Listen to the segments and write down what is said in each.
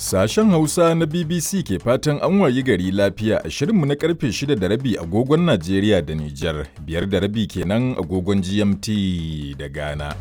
Sashen Hausa na BBC ke fatan an wayi gari lafiya a shirinmu na karfe 6 da rabi agogon Najeriya da Nijar, biyar da rabi kenan agogon GMT da Ghana.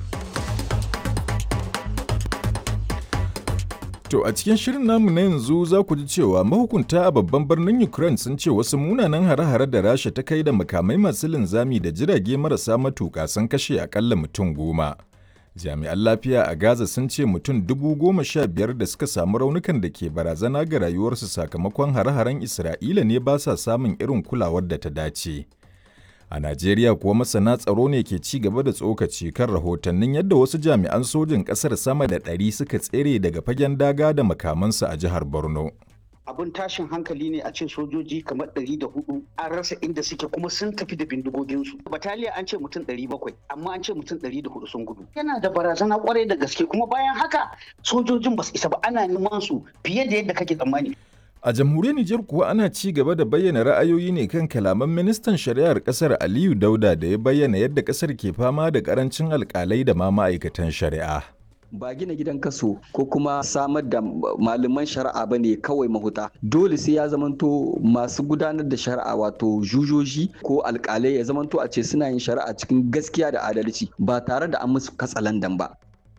To a cikin shirin namu na yanzu za ku ji cewa mahukunta a babban birnin Ukraine sun ce wasu munanan hare-hare da Rasha ta kai da makamai masu linzami da jirage marasa matuƙa sun kashe akalla mutum goma. Jami'an lafiya a Gaza sun ce mutum dubu goma sha biyar da suka samu raunukan da ke barazana ga rayuwarsu sakamakon hare-haren Isra'ila ne ba sa samun irin kulawar da ta dace. A Najeriya kuwa masana tsaro ne ke ci gaba da tsokaci kan rahotannin yadda wasu jami'an sojin ƙasar sama da ɗari suka tsere daga fagen daga da makamansu a jihar Borno. abin tashin hankali ne a ce sojoji kamar ɗari da hudu an rasa inda suke kuma sun tafi da bindigoginsu bataliya an ce mutum ɗari bakwai amma an ce mutum ɗari da hudu sun gudu yana da barazana kwarai da gaske kuma bayan haka sojojin ba su isa ba ana neman su fiye da yadda kake tsammani A jamhuriyar Nijar kuwa ana ci gaba da bayyana ra'ayoyi ne kan kalaman ministan shari'ar kasar Aliyu Dauda da ya bayyana yadda kasar ke fama da karancin alkalai da ma ma'aikatan shari'a. ba gina gidan kaso ko kuma samar da malaman shari'a ba ne kawai mahuta dole sai ya zamanto masu gudanar da shari'a wato jujoji ko alkalai ya zamanto a ce suna yin shari'a cikin gaskiya da adalci ba tare da an musu katsalandan ba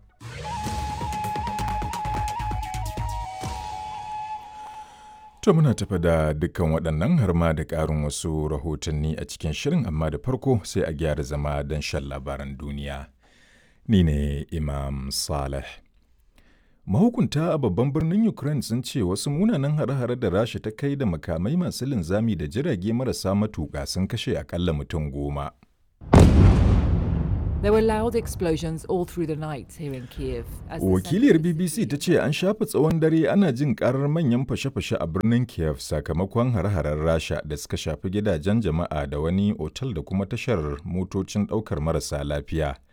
To muna tafa da dukkan waɗannan har ma da ƙarin wasu rahotanni a cikin shirin amma da farko sai a gyara zama don shan labaran duniya. Ni ne Imam Saleh. Mahukunta a babban birnin Ukraine sun ce wasu munanan hare-hare da Rasha ta kai da makamai masu linzami da jirage marasa matuƙa sun kashe akalla mutum goma. There were loud explosions all through the night here in Kiev. as the Wakiliyar center of the BBC city ta ce an shafe tsawon dare ana jin karar manyan fashe-fashe a birnin Kiev sakamakon hare-haren Rasha da suka shafi gidajen jama'a da wani otal da kuma tashar motocin ɗaukar marasa lafiya.